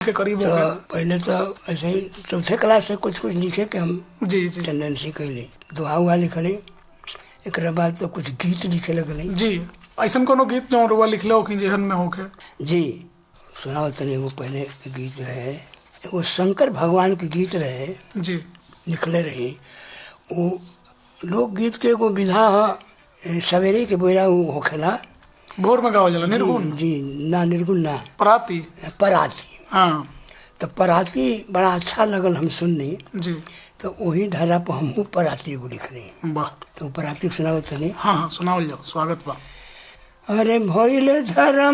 के करीब तो हो गए पहले तो ऐसे ही चौथे क्लास से कुछ कुछ लिखे के हम जी जी टेंडेंसी कैली दुआ हुआ लिखली एक बाद तो कुछ गीत लिखे लगली जी ऐसा कोनो गीत जो रुआ लिखले हो कि जेहन में होके जी सुनाओ तनी एगो पहले के गीत रहे एगो शंकर भगवान के गीत रहे जी लिखले रही वो लोकगीत के एगो विधा ह सवेरे के बेरा उ होखेला भोर में गावल जाला निर्गुण जी जी, ना निर्गुण ना पराती पराती हाँ तो पराती बड़ा अच्छा लगल हम सुननी जी तो वही ढाला पर हमहू पराती एगो लिखनी वाह तो पराती सुनावत तनी हाँ हाँ सुनावल जाओ स्वागत बा अरे भइले धर्म